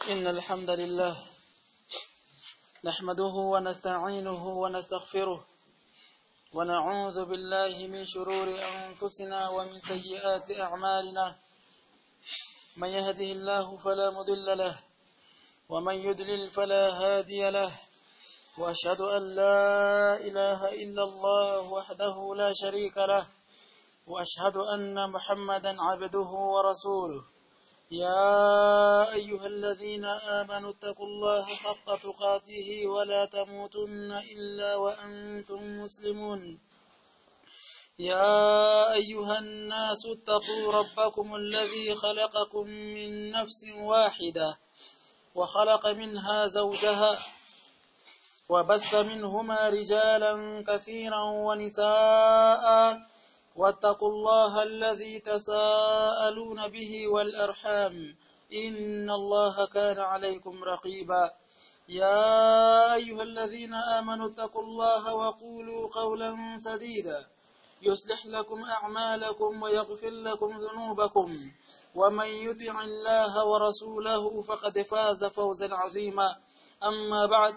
إن الحمد لله نحمده ونستعينه ونستغفره ونعوذ بالله من شرور أنفسنا ومن سيئات أعمالنا من يهده الله فلا مضل له ومن يدلل فلا هادي له وأشهد أن لا إله إلا الله وحده لا شريك له وأشهد أن محمدا عبده ورسوله يا أيها الذين آمنوا اتقوا الله حق تقاته ولا تموتن إلا وأنتم مسلمون يا أيها الناس اتقوا ربكم الذي خلقكم من نفس واحدة وخلق منها زوجها وبث منهما رجالا كثيرا ونساء واتقوا الله الذي تساءلون به والأرحام إن الله كان عليكم رقيبا يا أيها الذين آمنوا اتقوا الله وقولوا قولا سديدا يصلح لكم أعمالكم ويغفر لكم ذنوبكم ومن يطع الله ورسوله فقد فاز فوزا عظيما أما بعد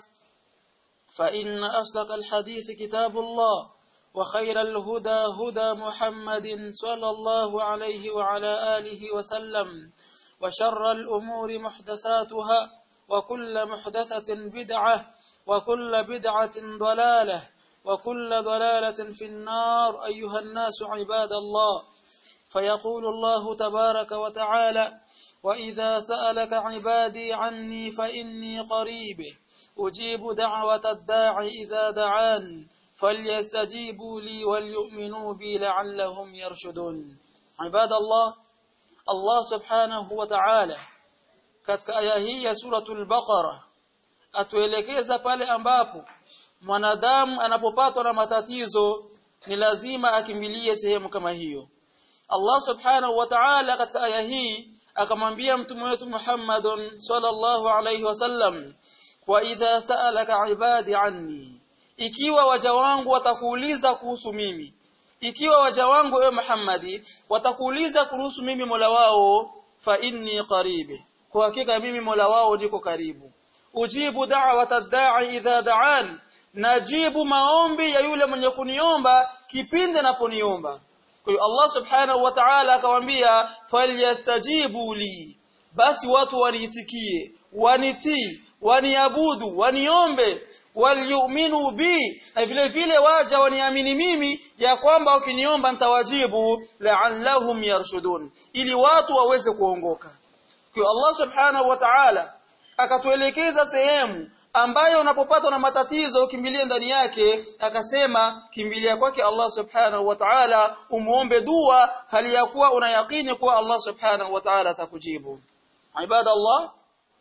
فإن أصدق الحديث كتاب الله وخير الهدى هدى محمد صلى الله عليه وعلى آله وسلم وشر الأمور محدثاتها وكل محدثة بدعة وكل بدعة ضلالة وكل ضلالة في النار أيها الناس عباد الله فيقول الله تبارك وتعالى وإذا سألك عبادي عني فإني قريب أجيب دعوة الداع إذا دعان فليستجيبوا لي وليؤمنوا بي لعلهم يرشدون عباد الله الله سبحانه وتعالى katika aya hii ya suratul baqara atuelekeza pale ambapo mwanadamu anapopatwa na matatizo ni lazima akimbilie sehemu kama hiyo Allah subhanahu wa ta'ala katika aya hii akamwambia mtume wetu Muhammadun sallallahu alayhi wasallam wa idha sa'alaka ibadi anni ikiwa waja wangu watakuuliza kuhusu mimi ikiwa waja wangu ewe Muhammadi watakuuliza kuhusu mimi Mola wao fa inni qaribi kwa hakika mimi Mola wao niko karibu ujibu da'wata da'i idha da'an najibu maombi ya yule mwenye kuniomba kipindi anaponiomba kwa hiyo Allah subhanahu wa ta'ala akamwambia falyastajibu li basi watu waniitikie wanitii waniabudu waniombe waliyuminu bi na vile vile waja waniamini mimi ya kwamba ukiniomba nitawajibu la'allahum yarshudun ili watu waweze kuongoka kwa Allah subhanahu wa ta'ala akatuelekeza sehemu ambayo unapopatwa na matatizo ukimbilie ndani yake akasema kimbilia kwake Allah subhanahu wa ta'ala umuombe dua hali ya kuwa unayakini kuwa Allah subhanahu wa ta'ala atakujibu ibadallah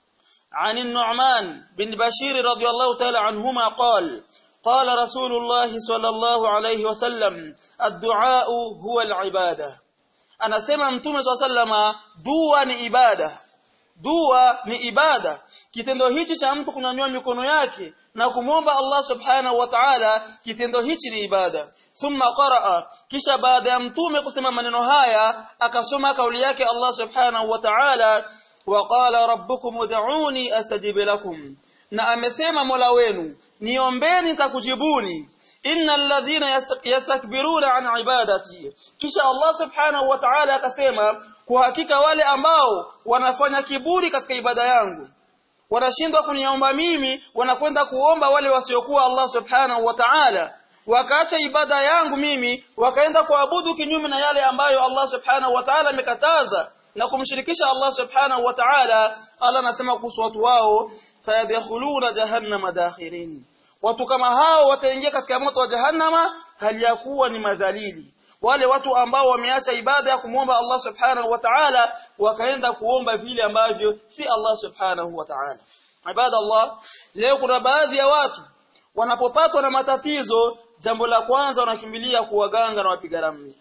عن النعمان بن بشير رضي الله تعالى عنهما قال قال رسول الله صلى الله عليه وسلم الدعاء هو العبادة أنا سمع متوم صلى الله عليه وسلم دعاء ni ibada dua ni ibada kitendo hichi cha mtu kunyanyua mikono yake na kumwomba Allah subhanahu wa ta'ala kitendo hichi ni ibada thumma qaraa kisha baada ya mtume kusema maneno haya akasoma kauli yake Allah subhanahu wa ta'ala وقال ربكم ادعوني استجب لكم na amesema Mola wenu niombeni nitakujibuni innal ladhina yastakbiruna an ibadati kisha Allah subhanahu wa ta'ala akasema kwa hakika wale ambao wanafanya kiburi katika ibada yangu wanashindwa kuniomba mimi wanakwenda kuomba wale wasiokuwa Allah subhanahu wa ta'ala wakaacha ibada yangu mimi wakaenda kuabudu kinyume na yale ambayo Allah subhanahu wa ta'ala amekataza na kumshirikisha Allah subhanahu wa ta'ala Allah anasema kuhusu watu wao sayadkhuluna jahannama dakhirin watu kama hao wataingia katika moto wa jahannama hali ya kuwa ni madhalili wale watu ambao wameacha ibada ya kumwomba Allah subhanahu wa ta'ala wakaenda kuomba vile ambavyo si Allah subhanahu wa ta'ala ibada Allah leo kuna baadhi ya watu wanapopatwa na matatizo jambo la kwanza wanakimbilia kuwaganga na wapiga ramli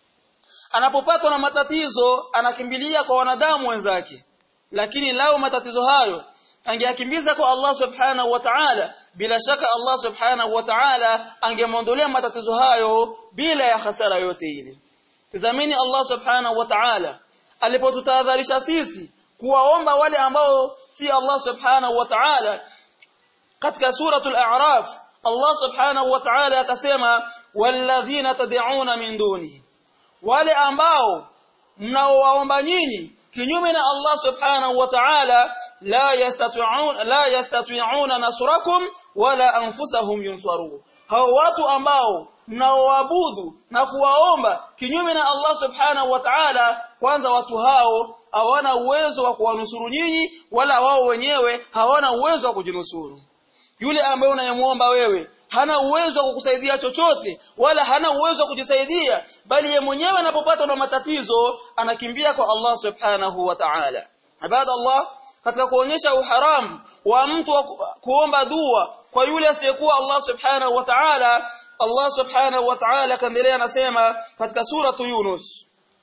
anapopatwa na matatizo anakimbilia kwa wanadamu wenzake lakini lao matatizo hayo angeyakimbiza kwa Allah subhanahu wa ta'ala bila shaka Allah subhanahu wa ta'ala angemwondolea matatizo hayo bila ya hasara yote ile tazamini Allah subhanahu wa ta'ala alipotutahadharisha sisi kuwaomba wale ambao si Allah subhanahu wa ta'ala katika suratul a'raf Allah subhanahu wa ta'ala akasema walladhina tad'una min duni wale ambao mnaowaomba nyinyi kinyume na Allah subhanahu wa ta'ala la yastati'un la yastati'una nasrakum wala anfusahum yunsarun hao watu ambao mnaoabudu na kuwaomba kinyume na Allah subhanahu wa ta'ala kwanza watu hao hawana uwezo wa kuwanusuru nyinyi wala wao wenyewe hawana uwezo wa kujinusuru yule ambaye unayemuomba wewe hana uwezo wa kukusaidia chochote wala hana uwezo wa kujisaidia bali ye mwenyewe anapopata na matatizo anakimbia kwa Allah subhanahu wa ta'ala ibada Allah katika kuonyesha uharamu wa mtu wa kuomba dua kwa yule asiyekuwa Allah subhanahu wa ta'ala Allah subhanahu wa ta'ala kaendelea anasema katika suratu Yunus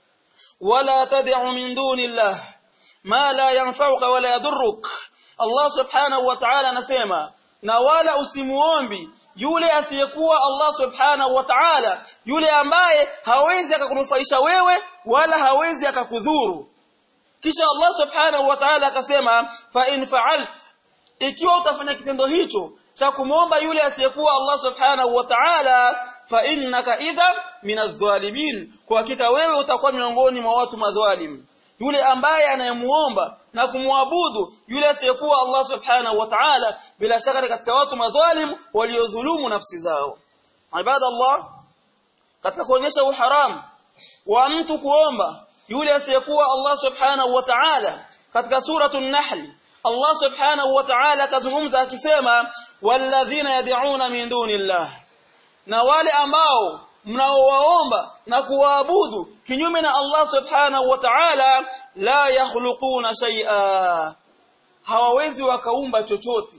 wala tad'u min dunillah ma la yanfa'uka wala yadurruk Allah subhanahu wa ta'ala anasema na wala usimuombi yule asiyekuwa Allah subhanahu wa ta'ala yule ambaye hawezi akakunufaisha wewe wala hawezi akakudhuru kisha Allah subhanahu wa ta'ala akasema fa in fa'alt ikiwa utafanya kitendo hicho cha kumwomba yule asiyekuwa Allah subhanahu wa ta'ala fa innaka idha minadh-dhalimin kwa hakika wewe utakuwa miongoni mwa watu madhalim yule ambaye anayemuomba na kumwabudu yule asiyekuwa Allah subhanahu wa ta'ala bila shaka ni katika watu madhalim waliodhulumu nafsi zao ibadallah katika kuonyesha uharamu wa mtu kuomba yule asiyekuwa Allah subhanahu wa ta'ala katika suratu an-nahl Allah subhanahu wa ta'ala akazungumza akisema walladhina yad'una min dunillah na wale ambao mnaowaomba na kuwaabudu kinyume na Allah subhanahu wa ta'ala la yakhluquna shay'a hawawezi wakaumba chochote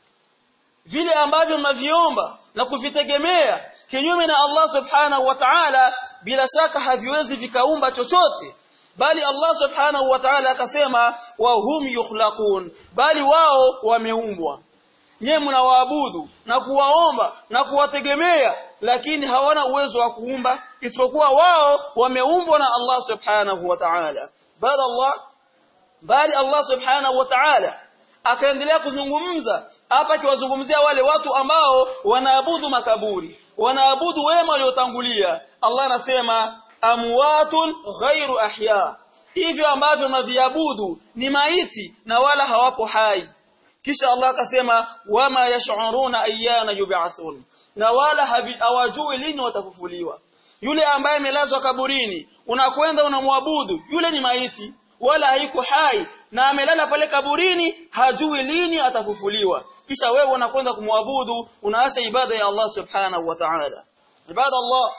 vile ambavyo mnaviomba na kuvitegemea kinyume na Allah subhanahu wa ta'ala bila shaka haviwezi vikaumba chochote bali Allah subhanahu wa ta'ala akasema wa hum yukhlaqun bali wao wameumbwa nyewe mnawaabudu na kuwaomba na kuwategemea lakini hawana uwezo wa kuumba isipokuwa wao wameumbwa na Allah subhanahu wa ta'ala bali Allah bali Allah subhanahu wa ta'ala akaendelea kuzungumza hapa akiwazungumzia wale watu ambao wanaabudu makaburi wanaabudu wema waliotangulia Allah anasema amwatun ghairu ahya hivyo ambavyo mnaviabudu ni maiti na wala hawapo hai kisha Allah akasema wama yash'uruna ayyana yub'athun na wala hawajui lini watafufuliwa yule ambaye amelazwa kaburini unakwenda unamwabudu yule ni maiti wala haiko hai na amelala pale kaburini hajui lini atafufuliwa kisha wewe unakwenda kumwabudu unaacha ibada ya Allah subhanahu wa ta'ala ibada Allah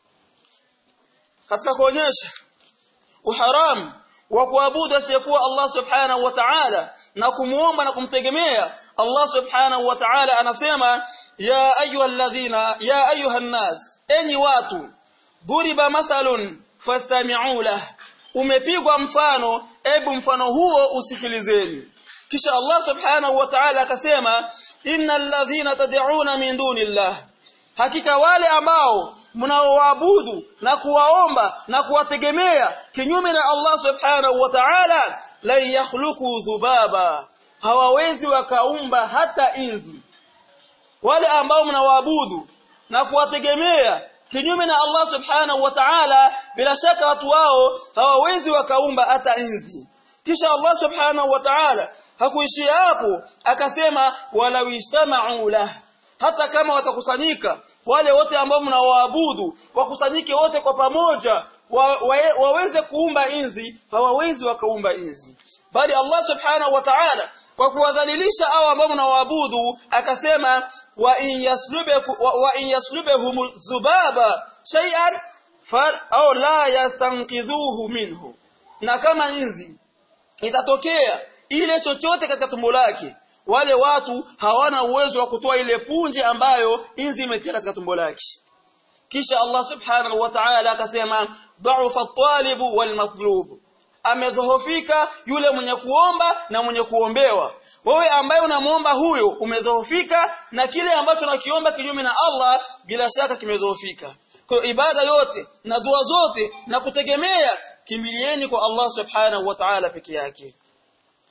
katika kuonyesha uharamu wa kuabudu asiyekuwa Allah subhanahu wa ta'ala na kumuomba na kumtegemea Allah subhanahu wa ta'ala anasema ya ayyuhalladhina ya ayuhan nas enyi watu duriba mathalun fastami'u lah umepigwa mfano ebu mfano huo usikilizeni kisha Allah subhanahu wa ta'ala akasema innal ladhina tad'una min dunillah hakika wale ambao mnaoabudu na kuwaomba na kuwategemea kinyume na Allah subhanahu wa ta'ala la yakhluqu dhubaba hawawezi wakaumba hata inzi wale ambao mnawaabudu na kuwategemea kinyume na Allah subhanahu wa ta'ala bila shaka watu wao hawawezi wakaumba hata inzi kisha Allah subhanahu wa ta'ala hakuishia hapo akasema wala wistama'u lah hata kama watakusanyika wale wote ambao mnawaabudu wakusanyike wote kwa pamoja wa, wa, waweze kuumba inzi hawawezi wakaumba inzi bali Allah subhanahu wa ta'ala kwa kuwadhalilisha hao ambao mnawaabudu akasema wa in yaslubeku wa, wa in yaslubehum dhubaba shay'an fa au la yastanqidhuhu minhu na kama inzi itatokea ile chochote katika tumbo lake wale watu hawana uwezo wa kutoa ile punje ambayo inzi imetia katika tumbo lake kisha Allah subhanahu wa ta'ala akasema dha'ufa at-talibu wal matlub amedhoofika yule mwenye kuomba na mwenye kuombewa wewe ambaye unamuomba huyo umedhoofika na kile ambacho nakiomba kinyume na Allah bila shaka kimedhoofika kwa ibada yote na dua zote na kutegemea kimbilieni kwa Allah subhanahu wa ta'ala peke yake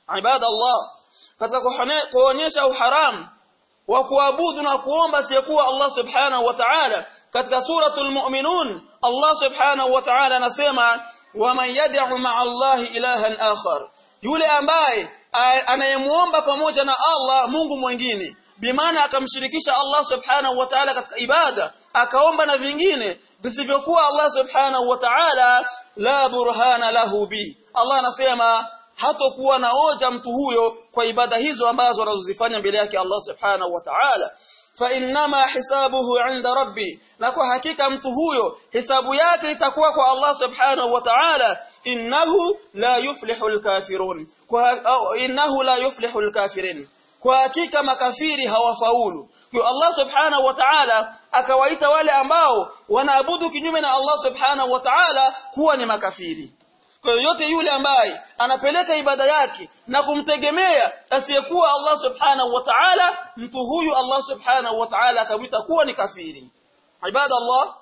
ibadallah katika kuonyesha uharamu wa kuabudu na kuomba asiyekuwa Allah subhanahu wa ta'ala katika suratul mu'minun Allah subhanahu wa ta'ala anasema waman yad'u ma'a Allah ilahan akhar yule ambaye anayemuomba pamoja na Allah Mungu mwingine bimaana akamshirikisha Allah subhanahu wa ta'ala katika ibada akaomba na vingine visivyokuwa Allah subhanahu wa ta'ala la burhana lahu bi Allah anasema hatokuwa na hoja mtu huyo kwa ibada hizo ambazo anazozifanya mbele yake Allah subhanahu wa ta'ala fa innama hisabuhu 'inda rabbi na kwa hakika mtu huyo hisabu yake itakuwa kwa Allah subhanahu wa ta'ala innahu la yuflihu al-kafirun kwa innahu la yuflihu al-kafirin kwa hakika makafiri hawafaulu kwa Allah subhanahu wa ta'ala akawaita wale ambao wanaabudu kinyume na Allah subhanahu wa ta'ala kuwa ni makafiri kwa yote yule ambaye anapeleka ibada yake na kumtegemea asiyekuwa Allah subhanahu wa ta'ala mtu huyu Allah subhanahu wa ta'ala akamwita kuwa ni kafiri ibada Allah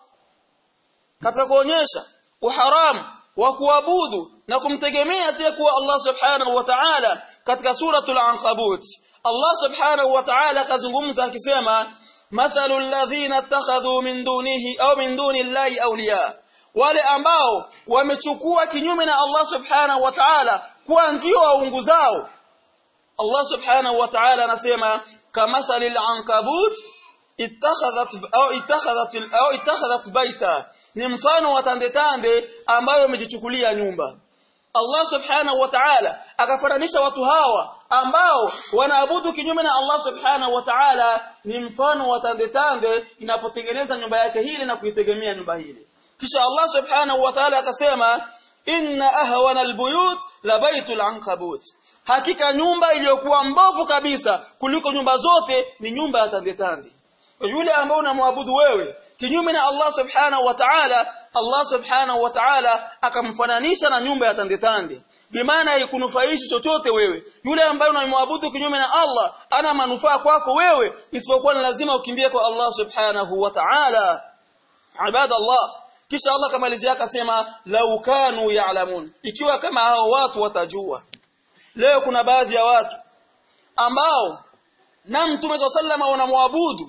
katika kuonyesha uharamu wa kuabudu na kumtegemea asiyekuwa Allah subhanahu wa ta'ala katika suratul ankabut Allah subhanahu wa ta'ala kazungumza akisema mathalu alladhina ittakhadhu min dunihi au min duni Allahi awliya wale ambao wamechukua kinyume na Allah subhanahu wa ta'ala kuwa ndio waungu zao Allah subhanahu wa ta'ala anasema kamathali al-ankabut ittakhadhat au ittakhadhat au ittakhadhat baita ni mfano wa tande tande ambayo wamejichukulia nyumba Allah subhanahu wa ta'ala akafananisha watu hawa ambao wanaabudu kinyume na Allah subhanahu wa ta'ala ni mfano wa tande tande inapotengeneza nyumba yake hili na kuitegemea nyumba hili kisha Allah subhanahu wa ta'ala akasema inna ahwana albuyut la baitul ankabut hakika nyumba iliyokuwa mbovu kabisa kuliko nyumba zote ni nyumba ya tande tande yule ambao unamwabudu wewe kinyume na Allah subhanahu wa ta'ala Allah subhanahu wa ta'ala akamfananisha na nyumba ya tande tande bimaana haikunufaishi chochote wewe yule ambaye unamwabudu kinyume na Allah ana manufaa kwako wewe isipokuwa ni lazima ukimbie kwa Allah subhanahu wa ta'ala ibadallah kisha Allah kamalizia akasema lau kanu ya'lamun ikiwa kama hao watu watajua leo kuna baadhi ya watu ambao na mtume sallama wanamwabudu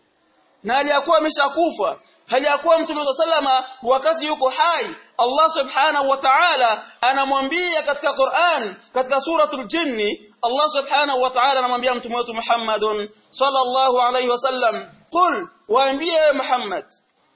na aliyakuwa ameshakufa haliyakuwa mtume sallama wakati yuko hai Allah subhanahu wa ta'ala anamwambia katika Qur'an katika suratul jinni Allah subhanahu wa ta'ala anamwambia mtume wetu Muhammadun sallallahu alayhi wasallam qul waambie Muhammad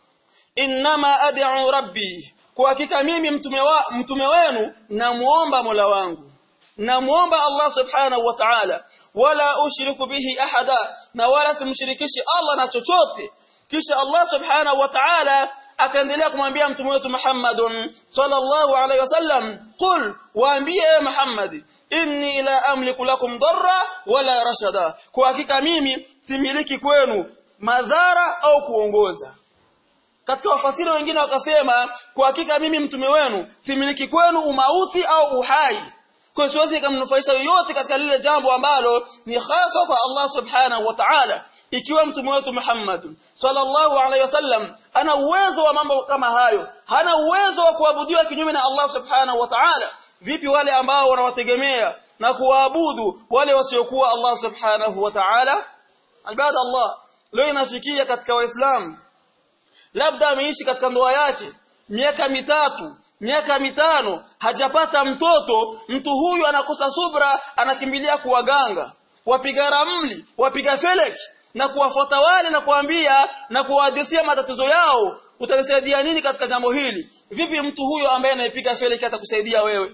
innama ad'u rabbi kwa hakika mimi mtume wa mtume wenu namuomba Mola wangu namuomba Allah subhanahu wa ta'ala wala ushiriku bihi ahada na wala simshirikishi Allah na chochote kisha Allah subhanahu wa ta'ala akaendelea kumwambia mtume wetu Muhammadun sallallahu alaihi wasallam qul waambie Muhammad inni la amliku lakum darra wala rashada kwa hakika mimi similiki kwenu madhara au kuongoza katika wafasiri wengine wakasema kwa hakika mimi mtume wenu similiki kwenu umauti au uhai kwa siwezi nikamnufaisha yoyote katika lile jambo ambalo ni hasa kwa Allah subhanahu wa ta'ala ikiwa mtume wetu Muhammad sallallahu alaihi wasallam ana uwezo wa mambo kama hayo hana uwezo wa kuabudiwa kinyume na Allah subhanahu wa ta'ala vipi wale ambao wanawategemea na kuwaabudu wale wasiokuwa Allah subhanahu wa ta'ala ibada Allah leo inafikia katika waislamu labda ameishi katika ndoa yake miaka mitatu miaka mitano hajapata mtoto mtu huyu anakosa subra anakimbilia kuwaganga wapiga ramli wapiga feleki na kuwafuata wale na kuambia na kuwahadithia matatizo yao utanisaidia nini katika jambo hili vipi mtu huyo ambaye anaipiga feleki atakusaidia wewe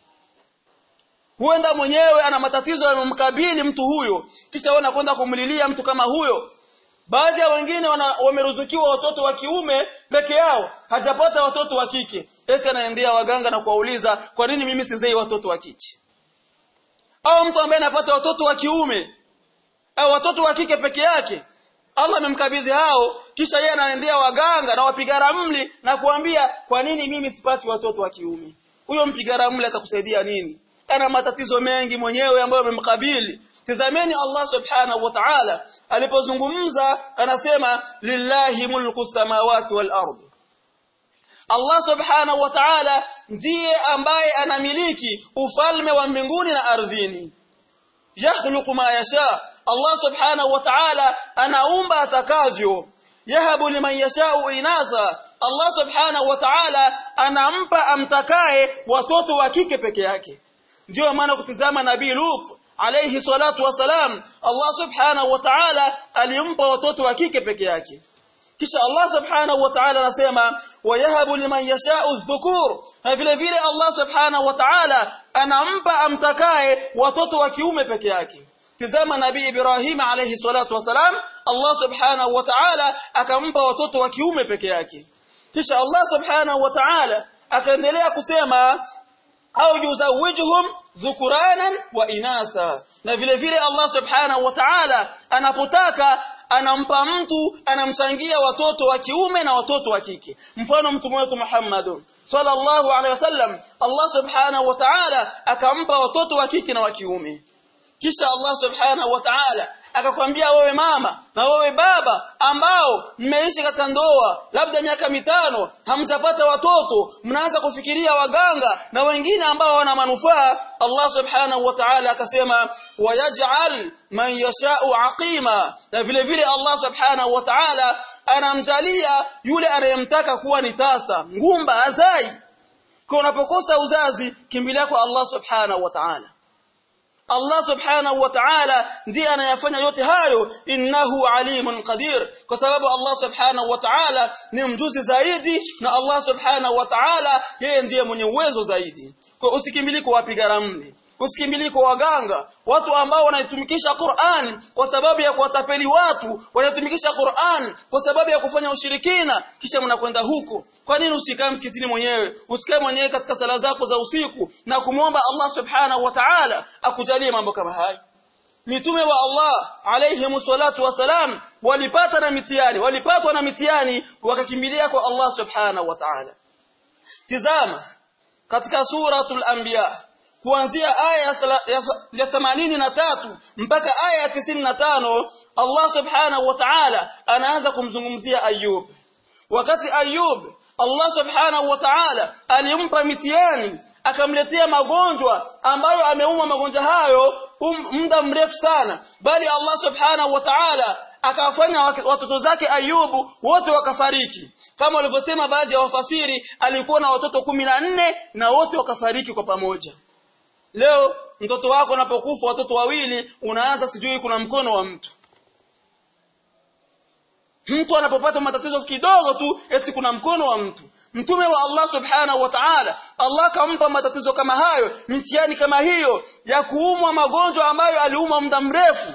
huenda mwenyewe ana matatizo yanamkabili mtu huyo kisha wewe unakwenda kumlilia mtu kama huyo baadhi ya wengine wameruzukiwa watoto wa kiume peke yao hajapata watoto wa kike eti anaendea waganga na kuwauliza kwa nini mimi sizei watoto wa kike au mtu ambaye anapata watoto wa kiume au watoto wa kike peke yake Allah amemkabidhi hao kisha yeye anaendea waganga na wapiga ramli na kuambia kwa nini mimi sipati watoto wa kiume huyo mpiga ramli atakusaidia nini ana matatizo mengi mwenyewe ambayo yamemkabili tazameni Allah subhanahu wa ta'ala alipozungumza anasema lillahi mulku samawati wal ardh Allah subhanahu wa ta'ala ndiye ambaye anamiliki ufalme wa mbinguni na ardhini yakhluqu ma yasha Allah subhanahu wa ta'ala anaumba atakavyo yahabu liman yashau inatha Allah subhanahu wa ta'ala anampa amtakaye watoto wa kike peke yake ndio maana kutizama nabii Lut alayhi salatu wasalam Allah subhanahu wa ta'ala alimpa watoto wa kike peke yake kisha Allah subhanahu wa ta'ala anasema wayahabu liman yashau dhukur na vile vile Allah subhanahu wa ta'ala anampa amtakaye watoto wa kiume peke yake tizama nabii Ibrahim alayhi salatu wasalam Allah subhanahu wa ta'ala akampa watoto wa kiume peke yake kisha Allah subhanahu wa ta'ala akaendelea kusema au yuzawijuhum dhukuranan wa inatha na vile vile Allah subhanahu wa ta'ala anapotaka anampa mtu anamchangia watoto wa kiume na watoto wa kike mfano mtume wetu Muhammad sallallahu alaihi wasallam Allah subhanahu wa ta'ala akampa watoto wa kike na wa kiume kisha Allah subhanahu wa ta'ala akakwambia wewe mama na wewe baba ambao mmeishi katika ndoa labda miaka mitano hamjapata watoto mnaanza kufikiria waganga na wengine ambao wana manufaa Allah subhanahu wa ta'ala akasema wayaj'al man yasha'u aqima na vile vile Allah subhanahu wa ta'ala anamjalia yule anayemtaka kuwa ni tasa ngumba azai kwa unapokosa uzazi kimbilia kwa Allah subhanahu wa ta'ala Allah subhanahu wa ta'ala ndiye anayafanya yote hayo innahu alimun qadir kwa sababu Allah subhanahu wa ta'ala ni mjuzi zaidi na Allah subhanahu wa ta'ala yeye ndiye mwenye uwezo zaidi kwa usikimbilie kwa wapiga ramli usikimbilie kwa waganga watu ambao wanaitumikisha Qur'an kwa sababu ya kuwatapeli watu wanaitumikisha Qur'an kwa sababu ya kufanya ushirikina kisha mnakwenda huko kwa nini usikae msikitini mwenyewe usikae mwenyewe katika sala zako za usiku na kumwomba Allah subhanahu wa ta'ala akujalie mambo kama haya mitume wa Allah alayhi salatu wasalam walipata na mitihani walipatwa na mitihani wakakimbilia kwa Allah subhanahu wa ta'ala tizama katika suratul anbiya kuanzia aya ya themanini na tatu mpaka aya ya tisini na tano Allah subhanahu wa ta'ala anaanza kumzungumzia Ayub wakati Ayub Allah subhanahu wa ta'ala alimpa mitihani akamletea magonjwa ambayo ameumwa magonjwa hayo um, muda mrefu sana bali Allah subhanahu wa ta'ala akawafanya watoto zake Ayubu wote wakafariki kama walivyosema baadhi ya wafasiri alikuwa na watoto kumi na nne na wote wakafariki kwa pamoja Leo mtoto wako anapokufa watoto wawili unaanza sijui kuna mkono wa mtu. Mtu anapopata matatizo kidogo tu eti kuna mkono wa mtu. Mtume wa Allah Subhanahu wa Ta'ala Allah kampa matatizo kama hayo, mitihani kama hiyo ya kuumwa magonjwa ambayo aliumwa muda mrefu.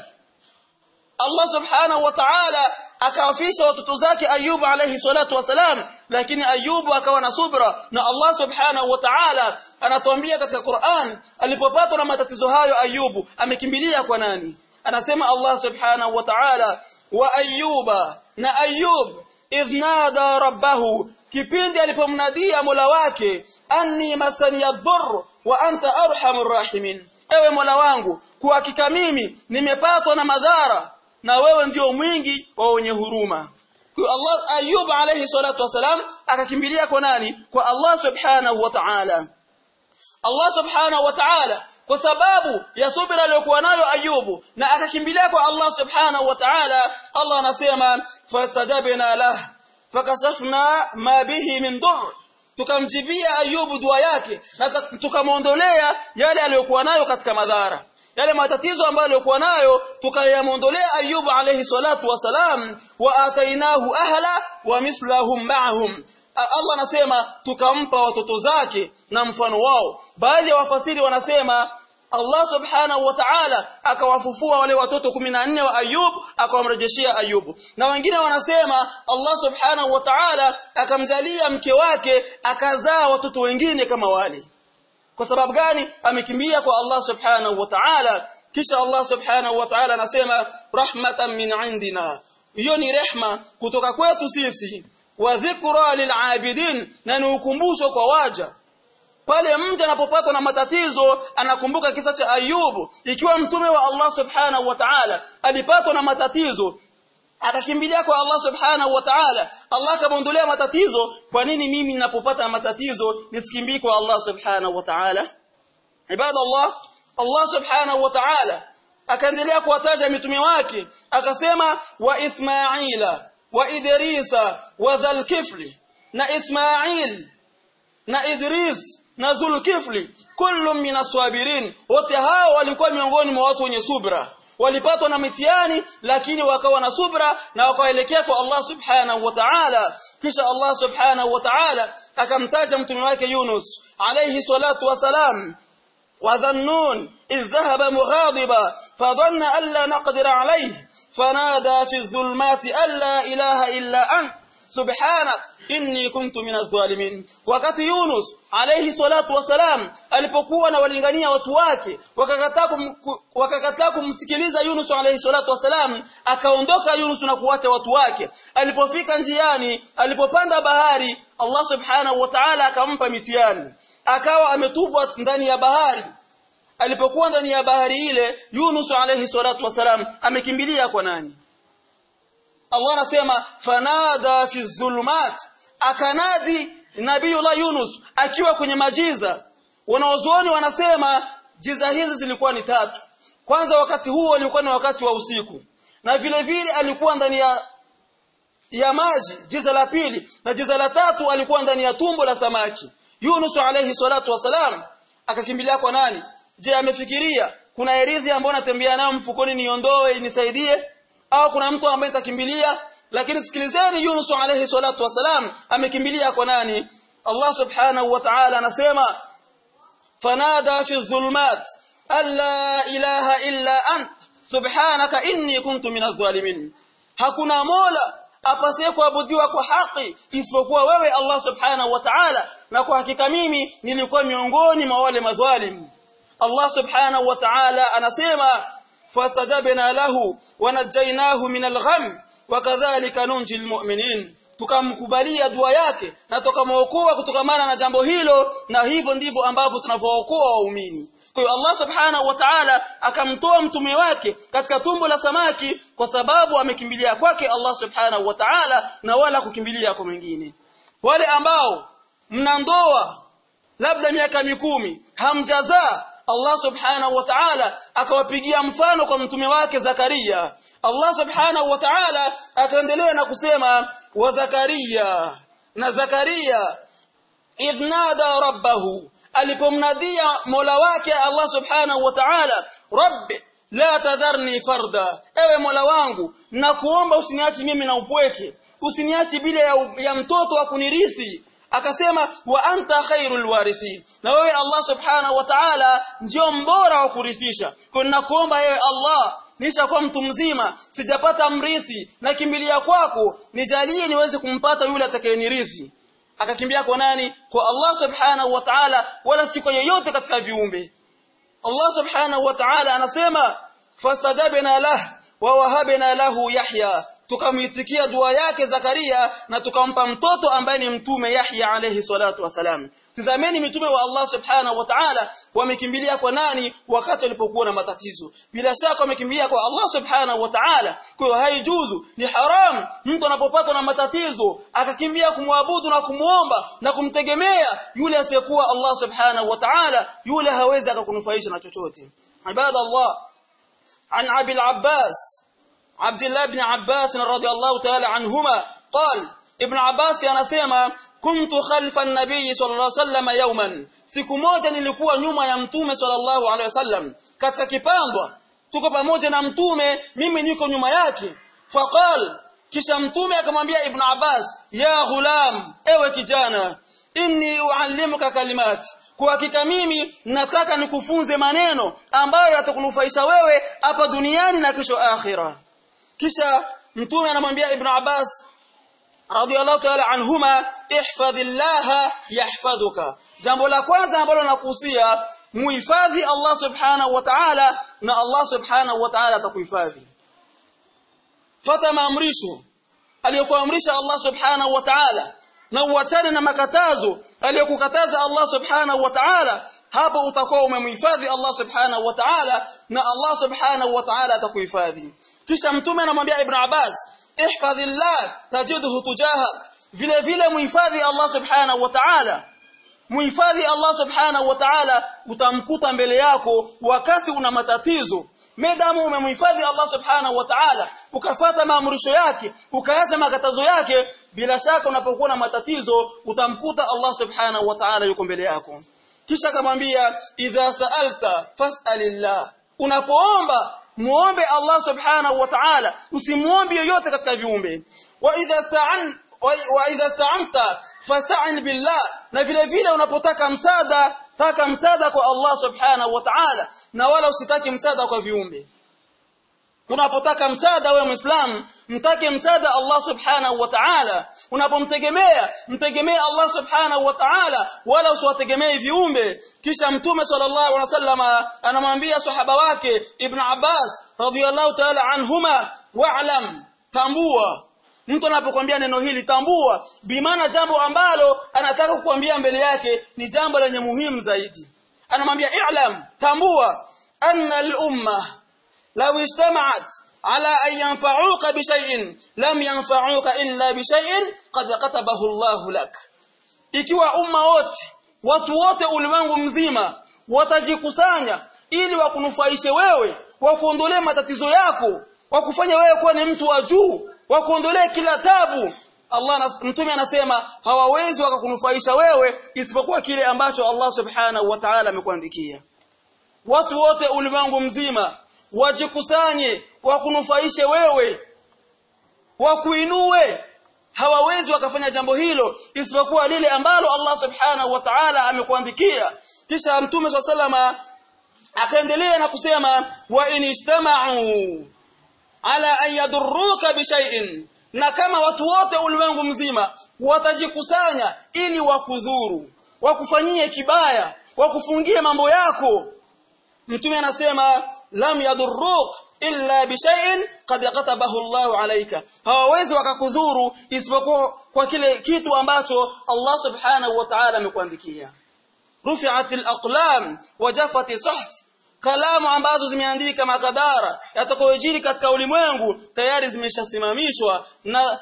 Allah Subhanahu wa Ta'ala akawafisha watoto zake Ayubu alayhi salatu wasalam lakini Ayubu akawa na subra na Allah subhanahu wa ta'ala anatuambia katika Qur'an alipopatwa na matatizo hayo Ayubu amekimbilia kwa nani anasema Allah subhanahu wa ta'ala wa Ayuba na Ayub idhnada rabbahu kipindi alipomnadia Mola wake anni masani yadhur wa anta arhamur rahimin ewe Mola wangu kwa hakika mimi nimepatwa na madhara na wewe ndio mwingi wa wenye huruma kwa Allah Ayub alayhi salatu wasalam akakimbilia kwa nani kwa Allah subhanahu wa ta'ala Allah subhanahu wa ta'ala kwa sababu ya subira aliyokuwa nayo Ayubu na akakimbilia kwa Allah subhanahu wa ta'ala Allah anasema fastajabna lah fakashafna ma bihi min dur tukamjibia Ayubu dua yake na tukamwondolea yale aliyokuwa nayo katika madhara yale matatizo ambayo alikuwa nayo tukayamondolea Ayubu alayhi salatu wasalam wa atainahu ahla wa mislahum ma'ahum Allah anasema tukampa watoto zake na mfano wao baadhi ya wafasiri wanasema Allah subhanahu wa ta'ala akawafufua wale watoto 14 wa Ayub akawamrejeshia Ayubu na wengine wanasema Allah subhanahu wa ta'ala akamjalia mke wake akazaa watoto wengine kama wale kwa sababu gani amekimbia kwa Allah subhanahu wa ta'ala kisha Allah subhanahu wa ta'ala anasema rahmatan min indina hiyo ni rehma kutoka kwetu sisi wa dhikra lil'abidin na ni ukumbusho kwa waja pale mja anapopatwa na matatizo anakumbuka kisa cha Ayubu ikiwa mtume wa Allah subhanahu wa ta'ala alipatwa na matatizo akakimbilia kwa Allah subhanahu wa ta'ala Allah akamwondolea matatizo kwa nini mimi ninapopata matatizo nisikimbii kwa Allah subhanahu wa ta'ala ibadallah Allah subhanahu wa ta'ala akaendelea kuwataja mitume wake akasema wa Ismaila wa Idrisa wa Dhulkifli na Ismail na Idris na Zulkifli kullu min aswabirin wote hao walikuwa miongoni mwa watu wenye subra walipatwa na mitihani lakini wakawa na subra na wakaelekea kwa Allah subhanahu wa ta'ala kisha Allah subhanahu wa ta'ala akamtaja mtume wake Yunus alayhi salatu wasalam وذنون إذ ذهب مغاضبا فظن أن لا نقدر عليه فنادى في الظلمات أن لا إله إلا أنت سبحانك inni kuntu minadh dhalimin wakati Yunus alayhi salatu wasalam alipokuwa na walingania watu wake wakakataa kum, wakakataa kumsikiliza Yunus alayhi salatu wasalam akaondoka Yunus na kuacha watu wake alipofika njiani alipopanda bahari Allah subhanahu wa ta'ala akampa mitihani akawa ametupwa ndani ya bahari alipokuwa ndani ya bahari ile Yunus alayhi salatu wasalam amekimbilia kwa nani Allah anasema fanada fi dhulumat akanadi nabiiullah Yunus akiwa kwenye majiza wanaozuoni wanasema jiza hizi zilikuwa ni tatu kwanza wakati huo ulikuwa ni wakati wa usiku na vile vile alikuwa ndani ya ya maji jiza la pili na jiza la tatu alikuwa ndani ya tumbo la samaki Yunus alayhi salatu wasalam akakimbilia kwa nani je amefikiria kuna erithi ambayo natembea nayo mfukoni niondoe nisaidie au kuna mtu ambaye nitakimbilia lakini sikilizeni Yunus alayhi salatu wasalam amekimbilia kwa nani Allah subhanahu wa ta'ala anasema fanada fi dhulumat alla ilaha illa ant subhanaka inni kuntu minadh dhalimin hakuna mola apasaye kuabudiwa kwa haki isipokuwa wewe Allah subhanahu wa ta'ala na kwa hakika mimi nilikuwa miongoni mwa wale madhalim Allah subhanahu wa ta'ala anasema fastajabna lahu wanajaynahu min algham wakadhalika nunji almu'minin tukamkubalia dua yake na tukamwokoa kutokamana na jambo hilo na hivyo ndivyo ambavyo tunavyookoa waumini kwa hiyo Allah subhanahu wa ta'ala akamtoa mtume wake katika tumbo la samaki kwa sababu amekimbilia kwake Allah subhanahu wa ta'ala na wala kukimbilia kwa mwingine wale ambao mna ndoa labda miaka mikumi hamjazaa Allah subhanahu wa ta'ala akawapigia mfano kwa mtume wake Zakaria Allah subhanahu wa ta'ala akaendelea na kusema wa Zakaria na Zakaria idnada rabbahu alipomnadia Mola wake Allah subhanahu wa ta'ala rabbi la tadharni farda ewe Mola wangu na kuomba usiniachi mimi na upweke usiniachi bila ya, ya mtoto wa kunirithi akasema wa anta khairul warithin na wewe Allah subhanahu wa ta'ala ndio mbora wa kurithisha kwa nakuomba yewe Allah nishakuwa mtu mzima sijapata mrithi na kimbilia kwako nijalie niweze kumpata yule atakayenirithi akakimbia kwa nani kwa Allah subhanahu wa ta'ala wala si kwa yoyote katika viumbe Allah subhanahu wa ta'ala anasema fastajabna lah wa wahabna lahu yahya tukamwitikia dua yake Zakaria na tukampa mtoto ambaye ni mtume Yahya alayhi salatu wasalam tazameni mitume wa Allah subhanahu wa ta'ala wamekimbilia kwa nani wakati walipokuwa na matatizo bila shaka wamekimbilia kwa Allah subhanahu wa ta'ala kwa hiyo haijuzu ni haram mtu anapopatwa na matatizo akakimbia kumwabudu na kumuomba na kumtegemea yule asiyekuwa Allah subhanahu wa ta'ala yule hawezi akakunufaisha na chochote ibada Allah an Abi al-Abbas عبد الله بن عباس رضي الله تعالى عنهما قال ابن عباس anasema kuntu khalfa an-nabiy sallallahu alayhi wasallam yawman siku moja nilikuwa nyuma ya mtume sallallahu alayhi wasallam katika kipandwa tuko pamoja na mtume mimi niko nyuma yake faqal kisha mtume akamwambia ibn Abbas ya ghulam ewe kijana inni uallimuka kalimati kwa hakika mimi nataka nikufunze maneno ambayo yatakunufaisha wewe hapa duniani na kesho akhirah kisha mtume anamwambia ibn Abbas radiyallahu ta'ala anhuma ihfadhillaha yahfadhuka jambo la kwanza ambalo nakuhusia muhifadhi Allah subhanahu wa ta'ala na Allah subhanahu wa ta'ala atakuhifadhi fata maamrisho aliyokuamrisha Allah subhanahu wa ta'ala na uachane na makatazo aliyokukataza Allah subhanahu wa ta'ala hapo utakuwa umemhifadhi Allah subhanahu wa ta'ala na Allah subhanahu wa ta'ala atakuhifadhi kisha mtume anamwambia ibn Abbas ihfadhillah tajidhu tujahak vile vile muhifadhi Allah subhanahu wa ta'ala muhifadhi Allah subhanahu wa ta'ala utamkuta mbele yako wakati una matatizo medamu umemhifadhi Allah subhanahu wa ta'ala ukafata maamrisho yake ukaacha makatazo yake bila shaka unapokuwa na matatizo utamkuta Allah subhanahu wa ta'ala yuko mbele yako kisha akamwambia idha sa'alta fas'alillah unapoomba muombe Allah subhanahu wa ta'ala usimuombe yoyote katika viumbe wa idha sta'an wa idha sta'anta fasta'in billah na vile vile unapotaka msaada taka msaada kwa Allah subhanahu wa ta'ala na wala usitaki msaada kwa viumbe unapotaka msaada wewe muislamu mtake msaada Allah subhanahu wa ta'ala unapomtegemea mtegemee Allah subhanahu wa ta'ala wala usiwategemee viumbe kisha mtume sallallahu alaihi wasallam anamwambia sahaba wake ibn Abbas radhiyallahu ta'ala anhuma wa'lam tambua mtu anapokuambia neno hili tambua bimaana jambo ambalo anataka kukuambia mbele yake ni jambo lenye muhimu zaidi anamwambia i'lam tambua anna al-umma law ijtama'at ala an yanfa'uka bi shay'in lam yanfa'uka illa bi shay'in qad katabahu Allah lak ikiwa umma wote watu wote ulimwengu mzima watajikusanya ili wakunufaishe wewe wakuondolee matatizo yako wakufanya wewe kuwa ni mtu wa juu wakuondolee kila tabu Allah mtume anasema hawawezi wakakunufaisha wewe isipokuwa kile ambacho Allah subhanahu wa ta'ala amekuandikia watu wote ulimwengu mzima wajikusanye wakunufaishe wewe wakuinue hawawezi wakafanya jambo hilo isipokuwa lile ambalo Allah subhanahu wa ta'ala amekuandikia kisha mtume swalla akaendelea na kusema wa inistama'u ala an yadurruka bishay'in na kama watu wote ulimwengu mzima watajikusanya ili wakudhuru wakufanyie kibaya wakufungie mambo yako mtume anasema lam yadurruk illa bishay'in qad katabahu Allah alayka hawawezi wakakudhuru isipokuwa kwa kile kitu ambacho Allah subhanahu wa ta'ala amekuandikia rufi'atil aqlam wa jaffati suhuf kalamu ambazo zimeandika makadara yatakayojiri katika ulimwengu tayari zimeshasimamishwa na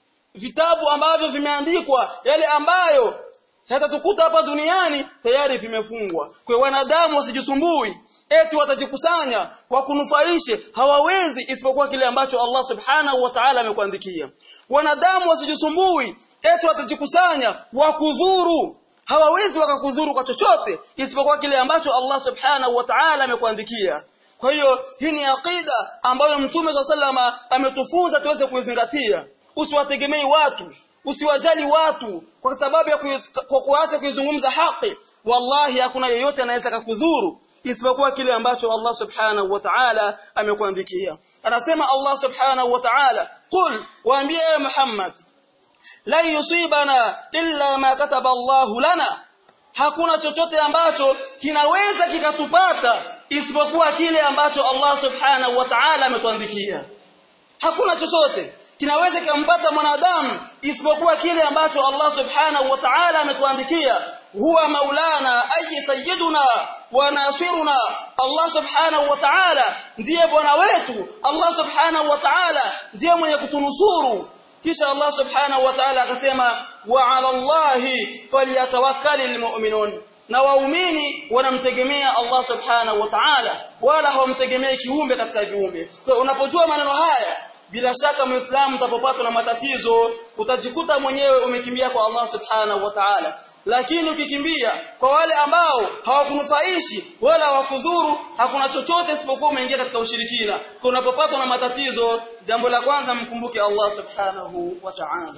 vitabu ambavyo vimeandikwa yale ambayo yatatukuta hapa duniani tayari vimefungwa kwa wanadamu wasijisumbui eti watajikusanya wakunufaishe hawawezi isipokuwa kile ambacho Allah subhanahu wa ta'ala amekuandikia wanadamu wasijisumbui eti watajikusanya wakudhuru hawawezi wakakudhuru kwa chochote isipokuwa kile ambacho Allah subhanahu wa ta'ala amekuandikia kwa hiyo hii ni aqida ambayo mtume wa sallama ametufunza tuweze kuizingatia usiwategemei watu usiwajali watu kwa sababu ya kwa kuacha kuizungumza haki wallahi hakuna yeyote anaweza kukudhuru isipokuwa kile ambacho Allah subhanahu wa ta'ala amekuandikia anasema Allah subhanahu wa ta'ala qul waambie Muhammad la yusibana illa ma kataba Allah lana hakuna chochote ambacho kinaweza kikatupata isipokuwa kile ambacho Allah subhanahu wa ta'ala ametuandikia hakuna chochote kinaweza kikampata mwanadamu isipokuwa kile ambacho Allah subhanahu wa ta'ala ametuandikia huwa maulana ayi sayyiduna wa nasiruna Allah subhanahu wa ta'ala ndiye bwana wetu Allah subhanahu wa ta'ala ndiye mwenye kutunusuru kisha Allah subhanahu wa ta'ala akasema wa 'ala Allahi falyatawakkalul mu'minun na waumini wanamtegemea Allah subhanahu wa ta'ala wala hawamtegemei kiumbe katika viumbe kwa unapojua maneno haya bila shaka muislamu utapopatwa na matatizo utajikuta mwenyewe umekimbia kwa Allah subhanahu wa ta'ala lakini ukikimbia kwa wale ambao hawakunufaishi wala hawakudhuru hakuna chochote isipokuwa umeingia katika ushirikina unapopatwa na matatizo jambo la kwanza mkumbuke Allah subhanahu wa ta'ala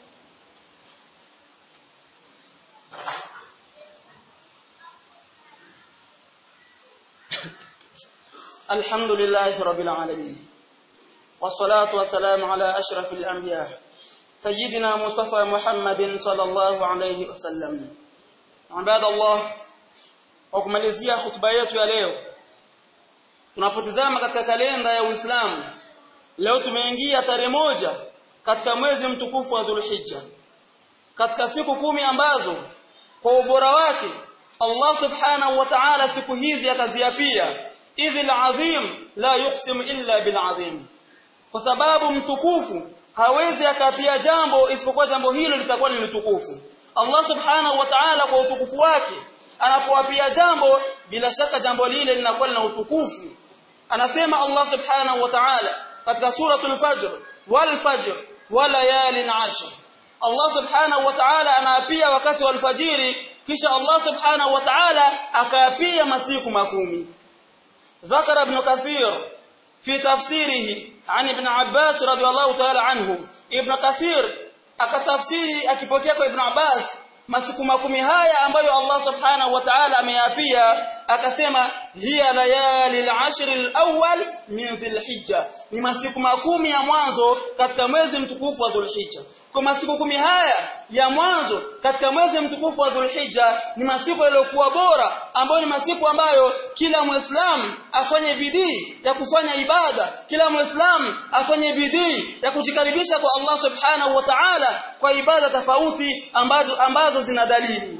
الحمد لله رب العالمين والصلاة والسلام على أشرف الأنبياء سيدنا مصطفى محمد صلى الله عليه وسلم عباد الله وkumalizia hutuba yetu ya leo tunapotizama katika kalenda ya Uislamu leo tumeingia tarehe moja katika mwezi mtukufu wa Dhulhijja katika siku kumi ambazo kwa ubora wake Allah subhanahu wa ta'ala siku hizi akaziapia idhil azim la yuqsim illa bil azim kwa sababu mtukufu hawezi akapia jambo isipokuwa jambo hilo litakuwa ni tukufu Allah subhanahu wa ta'ala kwa utukufu wake anapowapia jambo bila shaka jambo lile linakuwa lina utukufu anasema Allah subhanahu wa ta'ala katika suratul fajr wal fajr wa layalin ashr Allah subhanahu wa ta'ala anaapia wakati wa alfajiri kisha Allah subhanahu wa ta'ala akaapia masiku makumi ذكر ابن كثير في تفسيره عن ابن عباس رضي الله تعالى عنه ابن كثير akatafsiri akipokea kwa ibn Abbas masiku makumi haya ambayo Allah subhanahu wa ta'ala ameyapia akasema hiya layali al-ashr al-awwal min dhilhijja ni masiku makumi ya mwanzo katika mwezi mtukufu wa dhulhijja kwa masiku kumi haya ya mwanzo katika mwezi mtukufu wa dhulhijja ni masiku yaliyokuwa bora ambayo ni masiku ambayo kila muislamu afanye bidii ya kufanya ibada kila muislamu afanye bidii ya kujikaribisha kwa Allah subhanahu wa ta'ala kwa ibada tofauti ambazo ambazo zina dalili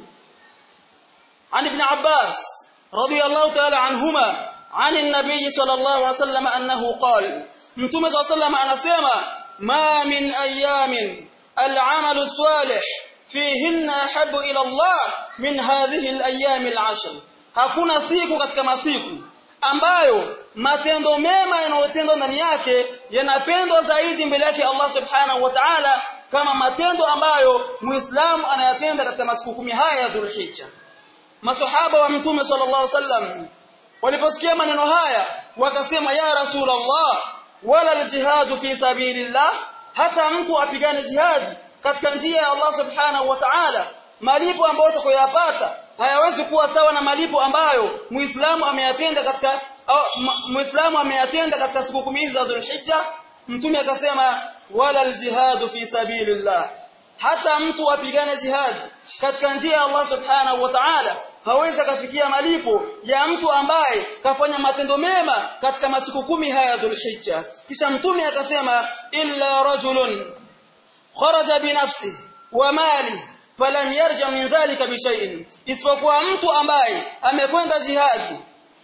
عن ابن عباس رضي الله تعالى عنهما عن النبي صلى الله عليه وسلم أنه قال متوم صلى الله عليه وسلم anasema ما من أيام العمل الصالح فيهن أحب إلى الله من هذه الأيام العشر hakuna siku katika masiku ambayo matendo mema yanayotendwa ndani yake yanapendwa zaidi mbele yake Allah subhanahu wa ta'ala kama matendo ambayo muislamu anayatenda katika masiku kumi haya ya Dhulhijja masahaba wa mtume sallallahu alaihi wasallam waliposikia maneno haya wakasema ya rasulullah wala aljihadu fi sabilillah hata mtu apigane jihadi katika njia ya Allah subhanahu wa ta'ala malipo ambayo utakayoyapata hayawezi kuwa sawa na malipo ambayo muislamu ameyatenda katika muislamu ameyatenda katika siku kumi hizi za Dhulhijja mtume akasema wala aljihadu fi sabilillah hata mtu apigane jihadi katika njia ya Allah subhanahu wa ta'ala hawezi kufikia malipo ya mtu ambaye kafanya matendo mema katika masiku kumi haya Dhulhijja kisha mtume akasema illa rajulun kharaja binafsi wa mali falam yarja min dhalika bishay'in isipokuwa mtu ambaye amekwenda jihadi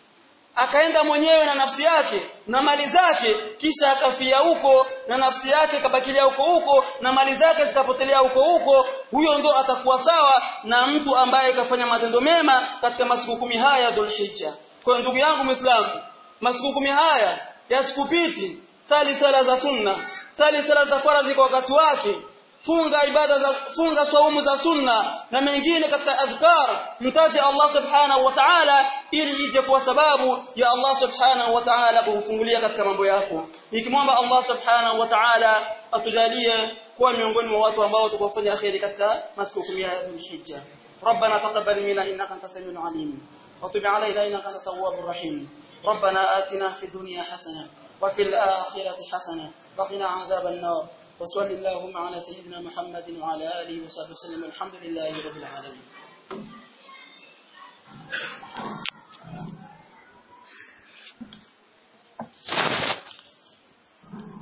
akaenda mwenyewe na nafsi yake na mali zake kisha akafia huko na nafsi yake ikabakilia huko huko na mali zake zikapotelea huko huko huyo ndo atakuwa sawa na mtu ambaye kafanya matendo mema katika masiku kumi haya Dhulhijja kwa ndugu yangu Muislamu masiku kumi haya yasikupiti sali sala za sunna sali sala za faradhi kwa wakati wake funga ibada za funga saumu za sunna na mengine katika adhkar mtaje Allah subhanahu wa ta'ala ili ije kwa sababu ya Allah subhanahu wa ta'ala kufungulia katika mambo yako nikimwomba Allah subhanahu wa ta'ala atujalie kuwa miongoni mwa watu ambao tukufanya khairi katika masiku 10 ya Dhulhijja ربنا تقبل منا انك انت السميع العليم وتب علينا انك انت التواب الرحيم ربنا آتنا في الدنيا حسنه وفي الآخرة حسنه وقنا عذاب النار وصل اللهم على سيدنا محمد وعلى آله وصحبه وسلم الحمد لله رب العالمين